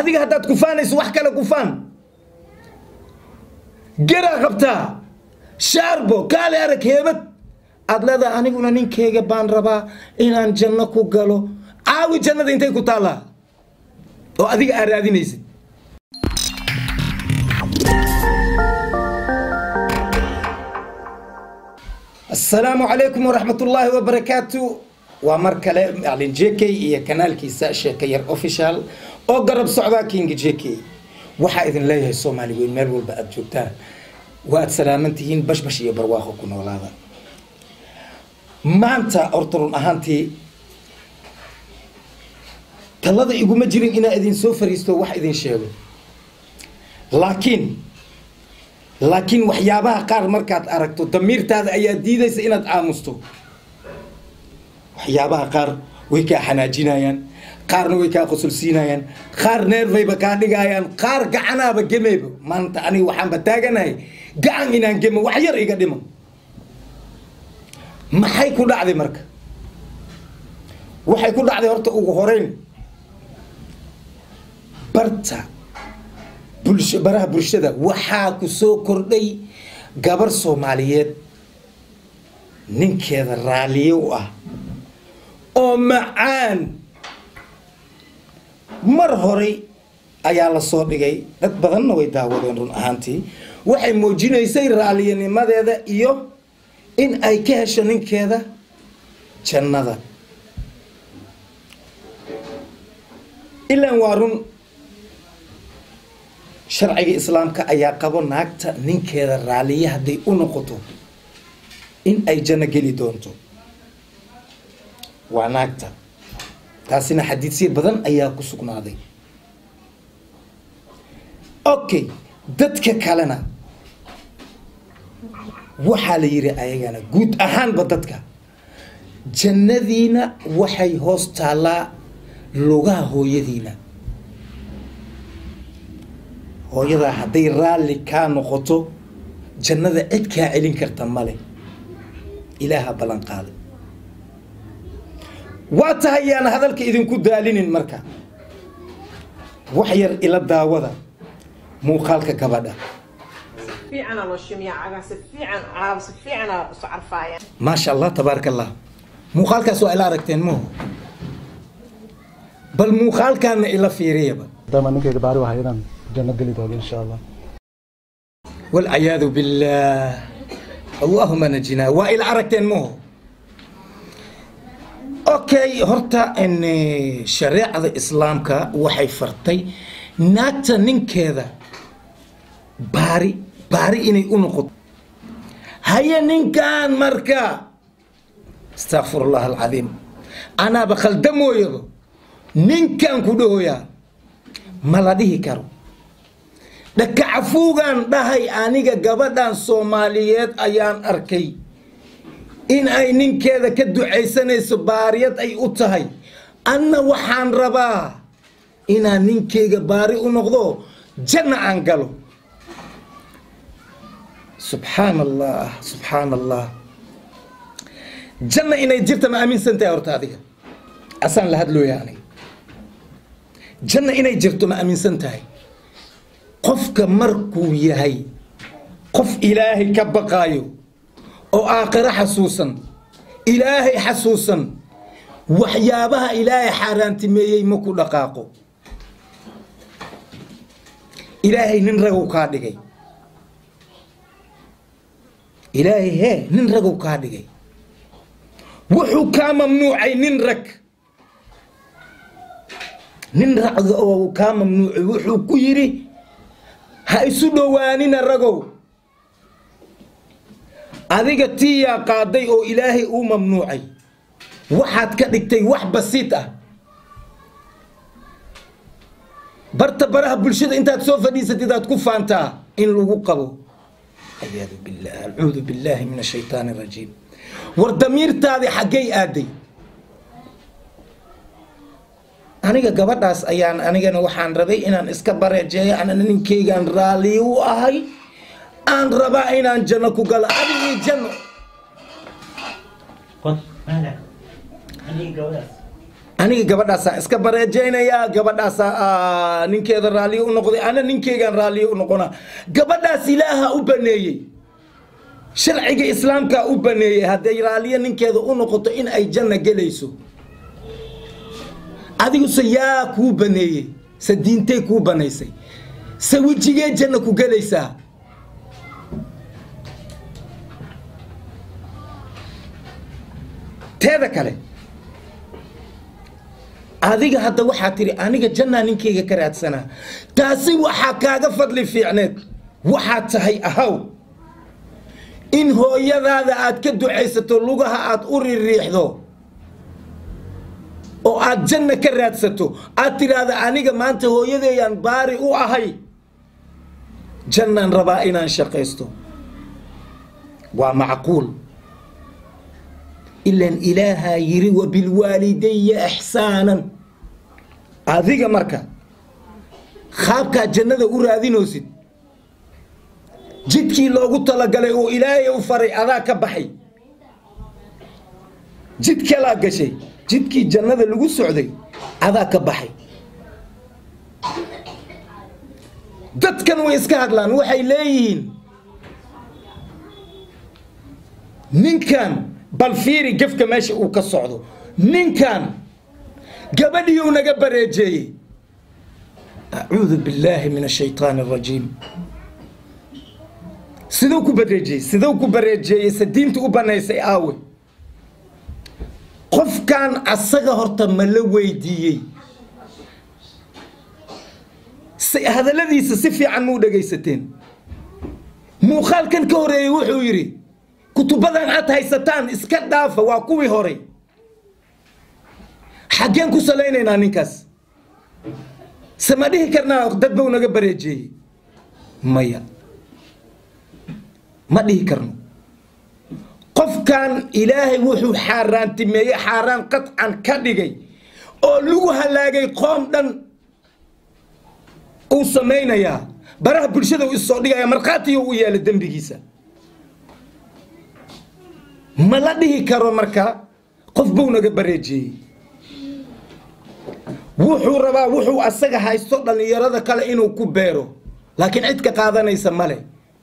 adiga haddaad kufaanayso wax kale kufaan geraa qabtaa shaarbo kaale arag heebad aad leedahay aniguna ninkeyga baan rabaa inaan janno ku galo caawi jannada intay ku taallaa oo adiga aa raadinaysid asalaamu calaykum waraxmat ullaahi wabarakaatu waa mar kale macalin j k iyo kanaalkiisa sheeka yar official oo garab socdaa kinga j k waxaa idin leeyahay soomaali weyn meel walba aada joogtaan waa aad salaaman tihiin bashbash iyo barwaaqo ku noolaada maanta horta run ahaantii talada iguma jirin inaa idin soo fariisto wax idin sheego laakiin laakiin waxyaabaha qaar markaad aragto damiirtaada ayaa diidaysa inaad aamusto waxyaabaha qaar way kaa xanaajinayaan qaarna way kaa qosolsiinayaan qaar neerfayba kaa dhigayaan qaar gacanaaba gemeyba maanta aniga waxaanba taaganahay gacan inaan gemo wax yar iga dhimo maxay ku dhacday marka waxay ku dhacday horta ugu horeyn barta bulsho baraha bulshada waxaa ku soo kordhay gabar soomaaliyeed ninkeeda raaliye u ah oo macaan mar horey ayaa la soo dhigay dad badanna way daawadeen run ahaantii waxay muujinaysay raaliyanimadeeda iyo in ay ka hesho ninkeeda jannada ilaan waa run sharciga islaamka ayaa qabo naagta ninkeeda raaliye hadday u noqoto in ay janno geli doonto waa naagta taasina xadiisyo badan ayaa ku sugnaaday okay dadka kalena waxaa la yidhi ayagana guud ahaanba dadka jannadiina waxay hoos taallaa lugaha hooyadiina hooyadaa hadday raalli kaa noqoto jannada cid kaa celin karta male ilaaha ballan qaaday waa tahay yaana hadalka idinku daalinin marka wax yar ila daawada muuqaalka gabadha fiicana loo shimiyaa cagaa si fiican caab si fiicana isu carfaaya maasha allah tabaaraka allah muuqaalkaas waa ila aragteen maho bal muuqaalkaana ila fiiriyaba maadaama ninkeyga baari wahay inaan janno geli doono insha allah walciyaadu billaah allahuma najinaa waa ila aragteen maho okay horta n shareecada islaamka waxay fartay naagta ninkeeda baari baari inay u noqoto haye ninkan marka astaqfir allah alcadiim anaaba khaldamooyaba ninkan ku dhahoyaa ma la dhihi karo dhakacafuugaan dhahay aniga gabadhan soomaaliyeed ayaan arkay in ay ninkeeda ka ducaysanayso baariyad ay u tahay anna waxaan rabaa inaan ninkeyga baari u noqdo janna aan galo subxaan allah subxaan allah janna inay jirta ma aaminsan tahay horta adiga asaan la hadlooya aniga janna inay jirto ma aaminsan tahay qofka markuu yahay qof ilaahay ka baqaayo oo aakhiro xasuusan ilaahay xasuusan waxyaabaha ilaahay xaaraantimeeyey ma ku dhaqaaqo ilaahay nin ragow kaa dhigay ilaahay hee nin ragow kaa dhigay wuxuu kaa mamnuucay nin rag nin ragga oo kaa mamnuucay wuxuu ku yidhi ha isu dhowaanina ragow adiga tiyaa qaaday oo ilaahay uu mamnuucay waxaad ka dhigtay wax basiid ah barta baraha bulshada intaad soo fadhiisatid aad ku faantaa in lagu qabo ayaadu billah acuudu billaahi min ashaytaan arajiim war damiirtaadi xaggay aaday aniga gabadhaas ayaan anigana waxaan rabay inaan iska bareejeeyo anana ninkeygaan raalli u ahay aan rabaa inaan janno ku galo adigii janno aniga gabadhaasaan iska bareejaynayaa gabadhaasaa ninkeeda raalliyo u noqday ana ninkeygaan raalliyo u noqonaa gabadhaas ilaaha u baneeyey sharciga islaamkaa u baneeyey hadday raalliyo ninkeeda u noqoto in ay janna gelayso adiguse yaa kuu baneeyey se diintay kuu banaysay se wejigee janna ku gelaysaa teeda kale adiga hadda waxaa tidhi aniga jannaa ninkeyga ka raadsanaa taasi waxaa kaaga fadli fiicneed waxaad tahay ahaw in hooyadaada aad ka ducaysato lugaha aad u ririixdo oo aad janna ka raadsato aad tidhaahda aniga maanta hooyadeeyaan baari u ahay jannaan rabaa inaan shaqaysto waa macquul ilan ilaahaa yiri wabilwaalidaya ixsaanan adiga marka qaabkaa jannada u raadinoosid jidkii loogu talagalay oo ilaahay u faray adaa ka baxay jid kalaa gashay jidkii jannada lagu socday adaa ka baxay dadkan way iska hadlaan waxay leeyihiin ninkan bal fiiri gefka meesha uu ka socdo ninkan gabadhii uu naga bareejeeyey acuudu billaahi min ashaytaan arajiim siduu ku bareejeeyey siduu ku bareejeeyey se diinta u banaysay aawe qofkan asaga horta ma la weydiiyey hadalladiisa si fiican muu dhegaysateen muuqaalkan ka horeeyey wuxuu yidhi kutubadan aad haysataan iska dhaafa waa kuwii horay xaggeen ku salaynaynaa ninkaas se ma dhihi karnaa dad bau naga bareejeeyey maya ma dhihi karno qofkan ilaahay wuxuu xaaraantimeeyey xaaraan qadcan ka dhigay oo lagu halaagay qoom dhan uu samaynayaa baraha bulshada u issoo dhigaya markhaatiyo u yeela dembigiisa ma la dhihi karo marka qof buu naga bareejeeyey wuxuu rabaa wuxuu asaga haysto dhallinyarada kale inuu ku beero laakiin cid ka qaadanaysa male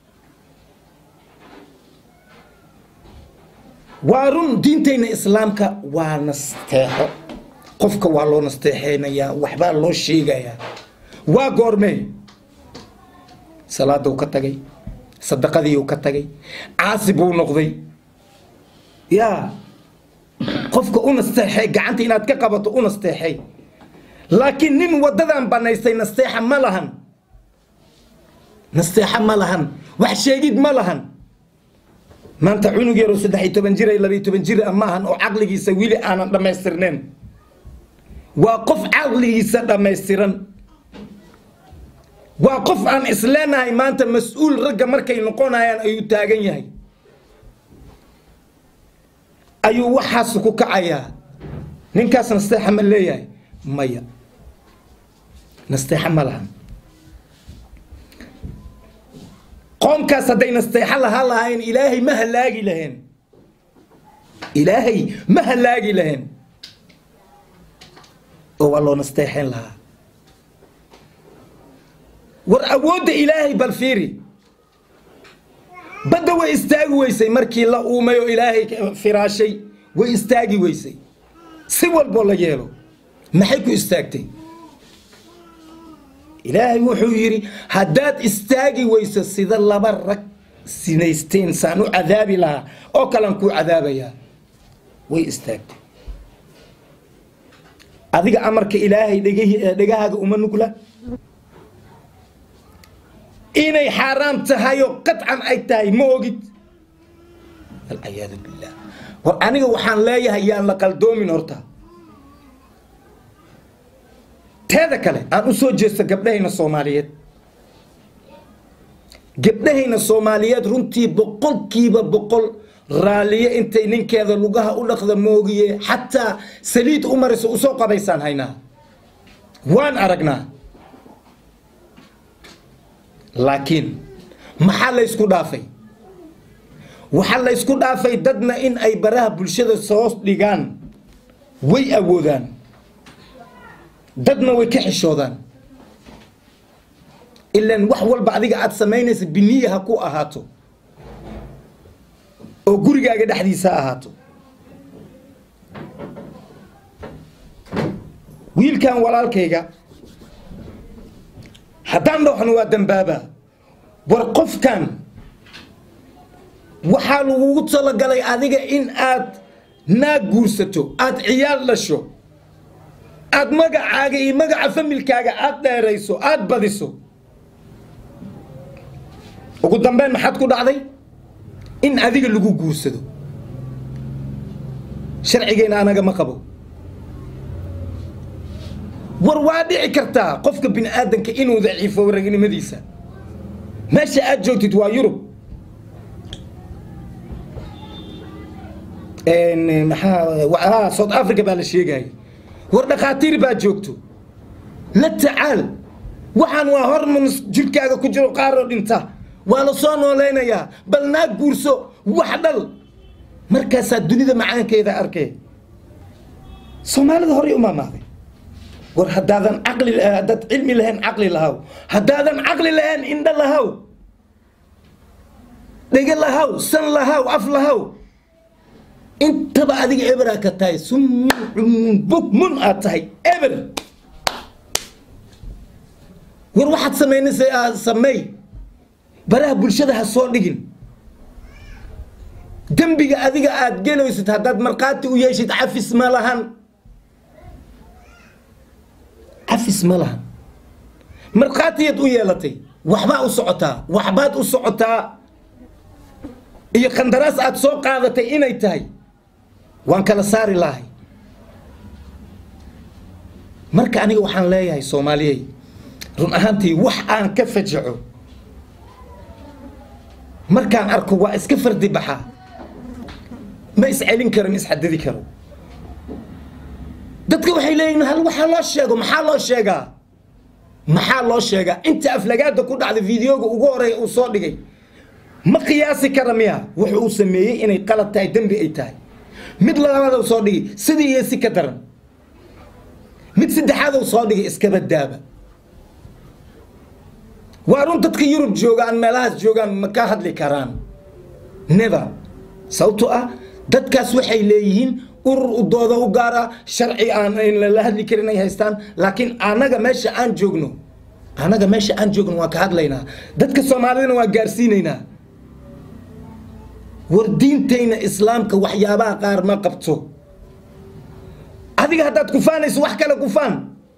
waa run diintayna islaamka waa nasteexo qofka waa loo nasteexeynayaa waxbaa loo sheegayaa waa goormee salaaduu ka tagay sadaqadiiuu ka tagay caasi buu noqday yaa qofka u nasteexay gacanta inaad ka qabato u nasteexay laakiin nin waddadan banaystay nasteexa ma lahan nasteexa ma lahan wax sheegid ma lahan maanta cunug yaroo saddex iyo toban jir labiyo toban jir ah maahan oo caqligiisa weli aanan dhammaystirnayn waa qof caqligiisa dhammaystiran waa qof aan isleenahay maanta mas-uul ragga markay noqonayaan ayuu taagan yahay ayuu waxaas ku kacayaa ninkaas nasteexa ma leeyahay maya nasteexa ma lahan qoomkaas hadday nasteexo lahaa lahayn ilaahay ma halaagi laheen ilaahay ma halaagi laheen oo waa loo nasteexeen lahaa war awoodda ilaahay bal fiiri badda way istaagi weysay markii la uumay oo ilaahay firaashay way istaagi weysay si walboo la yeelo maxay ku istaagtay ilaahay wuxuu yidhi haddaad istaagi weyso sida laba rag sinaysteen saan u cadaabi lahaa oo kalan kuu cadaabayaa way istaagtay adiga amarka ilaahay dhegahaaga uma nugla inay xaaraam tahayoo qadcan ay tahay ma ogid alciyaadu billah war aniga waxaan leeyahay yaan la qaldoomin horta teeda kale aan u soo jeesto gabdhahayna soomaaliyeed gabdhahayna soomaaliyeed runtii boqolkiiba boqol raalliye intay ninkeeda lugaha u dhaqda moogiye xataa saliid u mariso usoo qabaysaan haynaa waan aragnaa laakiin maxaa laysku dhaafay waxaa laysku dhaafay dadna in ay baraha bulshada soo dhigaan way awoodaan dadna way ka xishoodaan ilaan wax walba adiga aad samaynaysa biniya ha ku ahaato oo gurigaaga dhexdiisa ha ahaato wiilkan walaalkayga haddaan dhooxno waa dambaabaa war qofkan waxaa lagugu talagalay adiga in aad naag guursato aada ciyaal dhasho aada magacaaga iyo magaca familkaaga aada dheerayso aada badiso ugu dambeyn maxaad ku dhacday in adiga lagu guursado sharcigeena anaga ma qabo war waa dhici kartaa qofka bini aadanka inuu daciifo ragnimadiisa meesha aad joogtid waa yurub maxaa south africa baa la sheegaya war dhakhaatiir baa joogto la tacaal waxaan waa hormones jirkaaga ku jiro qaaroo dhinta waa la soo noolaynayaa bal naag guurso wax dhal markaasaa dunida macaankeeda arkee soomaalida horey umaamaaday war haddaadan caqli haddaad cilmi lahayn caqli lahaw haddaadan caqli lahayn indho lahaw dhege lahaw san lahaw af lahaw intaba adiga eberaa ka tahay summun cummun bukmun aad tahay eber war waxaad samaynaysa sameey baraha bulshada ha soo dhigin dembiga adiga aad gelaysid haddaad markhaati u yeeshid cafis ma lahan cafis ma lahan markhaatiyaad u yeelatay waxbaa u socotaa waxbaad u socotaa iyo khandaraas aad soo qaadatay inay tahay waan kala saari lahay marka aniga waxaan leeyahay soomaaliyey run ahaantii wax aan ka fajaco markaan arko waa iska fardi baxaa ma iscelin karo ma isxadidi karo dadka waxay leeyihin hal waxaa loo sheego maxaa loo sheegaa maxaa loo sheegaa inta aflagaada ku dhacda videoga ugu horeeya uu soo dhigay ma qiyaasi kara miya wuxuu uu sameeyey inay qalad tahay dembi ay tahay mid labaadou soo dhigay sidii iyo si ka daran mid saddexaadou soo dhigay iskaba daaba waa run dadka yurub joogaan meelahaas joogaan ma ka hadli karaan never sababtoo ah dadkaas waxay leeyihiin urur u dooda u gaara sharci aan la hadli karin ay haystaan laakiin anaga meesha aan joogno anaga meesha aan joogno waan ka hadlaynaa dadka soomaalidana waan gaarsiinaynaa war diintayna islaamka waxyaabaha qaar ma qabto adiga haddaad kufaanayso wax kale kufaan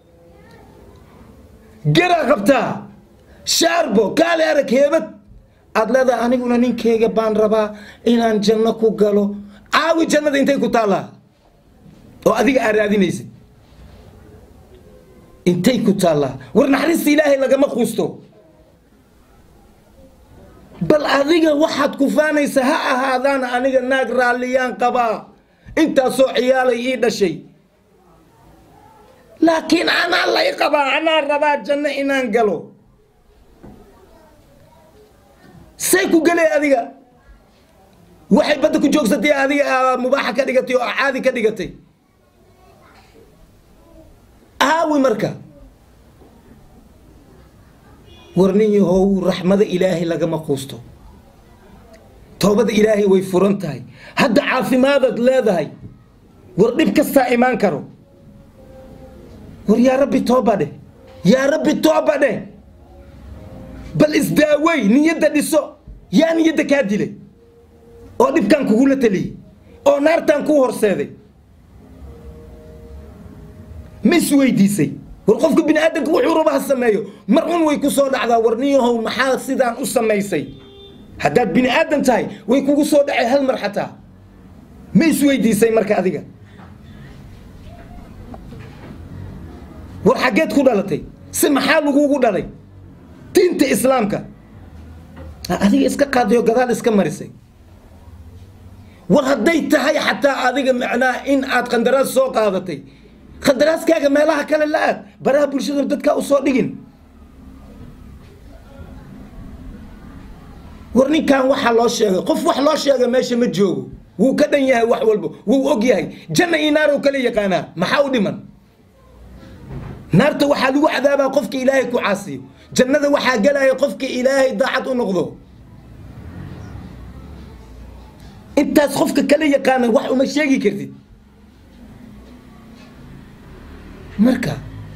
garaa qabtaa shaarbo kaale arag heebad aada leedahay aniguna ninkeyga baan rabaa inaan janno ku galo caawi jannada intay ku taallaa oo adiga aa raadinaysid intay ku taallaa war naxariista ilaahay lagama quusto bal adiga waxaad kufaanaysa ha ahaadaan aniga naag raalliyaan qabaa intaasoo ciyaalay ii dhashay laakiin anaa lay qabaa anaa rabaa janno inaan galo say ku galee adiga waxay badda ku joogsatay adiga mubaaxa ka dhigatay oo caadi ka dhigatay aawi marka war nin yahow raxmada ilaahay lagama quusto toobada ilaahay way furan tahay hadda caafimaadaad leedahay war dhib kastaa imaan karo war yaa rabbi tooba dheh yaa rabbi tooba dheh bal isdaawey niyadda dhiso yaa niyadda kaa dilay oo dhibkaan kugula taliyey oo naartaan kuu horseeday ma isweydiisay war qofka bini aadamka wuxuu raba ha sameeyo mar un way ku soo dhacdaa war niyahow maxaa sidaan u samaysay haddaad bini aadam tahay way kugu soo dhacay hal mar xataa ma isweydiisay marka adiga war xaggeed ku dhalatay si maxaa lagugu dhalay diinta islaamka adiga iska qaadayo gadaal iska marisay war hadday tahay xataa adiga macnaa in aad qandaraas soo qaadatay khandaraaskaaga meelaha kale la aad baraha bulshada dadkaa u soo dhigin war ninkan waxaa loo sheegay qof wax loo sheega meesha ma joogo wuu ka dhan yahay wax walba wuu og yahay janna iyo naar oo kala yaqaanaa maxaa u dhiman naarta waxaa lagu cadaabaa qofka ilaahay ku caasiyo jannada waxaa gelaya qofka ilaahay daacad u noqdo intaas qofka kala yaqaana wax uma sheegi kartid marka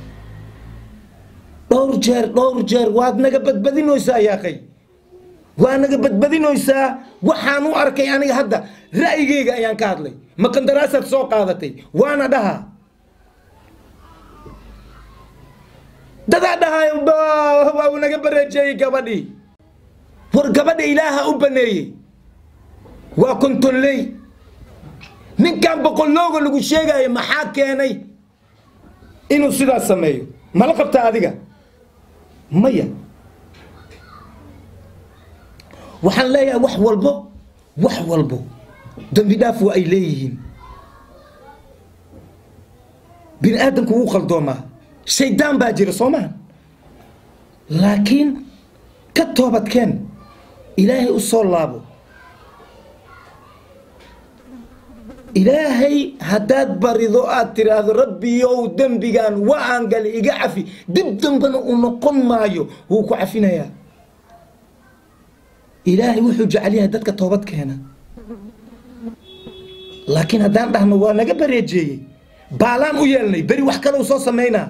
dhowr jeer dhowr jeer waad naga badbadinoysaa yaaqay waa naga badbadinoysaa waxaan u arkay aniga hadda ra'yigeyga ayaan ka hadlay ma qandaraasaad soo qaadatay waana dhaha dadaa dhahayo waa uu naga bareejeeyey gabadhii war gabadha ilaaha u baneeyey waa kontonley ninkan boqollooga lagu sheegayo maxaa keenay inuu sidaas sameeyo mala qabtaa adiga maya waxaan leeyahay wax walbo wax walbo dembi dhaaf waa ay leeyihiin bini aadamku wuu qaldoomaa shaydaan baa jira soo maha laakiin ka toobadkeen ilaahay u soo laabo ilaahay haddaad barido aad tiraahdo rabbiyow dembigan waan gali iga cafi dib dambana uu noqon maayo wuu ku cafinayaa ilaahay wuxuu jecel yahay dadka toobad keena laakiin haddaan dhahno waa naga bareejeeyey baalaan u yeelnay beri wax kale u soo samaynaa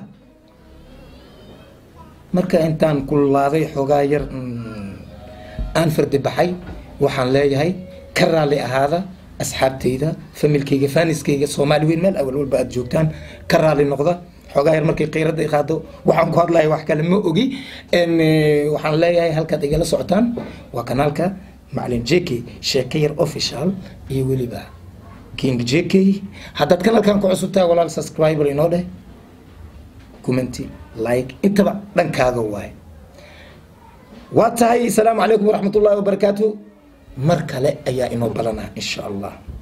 marka intaan kululaaday xoogaa yar aan fardi baxay waxaan leeyahay ka raalli ahaada asxaabtayda familkayga faaniskayga soomaali weyn meel awal walba aad joogtaan ka raalli noqda xoogaa yar markay qiirada i qaado waxaan ku hadlaya wax kale ma ogi waxaan leeyahay halkaad igala socotaan waa kanaalka macalin jk sheeke yar official iyo weliba king jk haddaad kanaalkan ku cusubtahay walaal subscriber inoo dheh commenty like intaba dhankaaga waaye waa tahay asalaamu calaykum waraxmat ullahi wabarakaatu mar kale ayaa inoo balanaa insha allah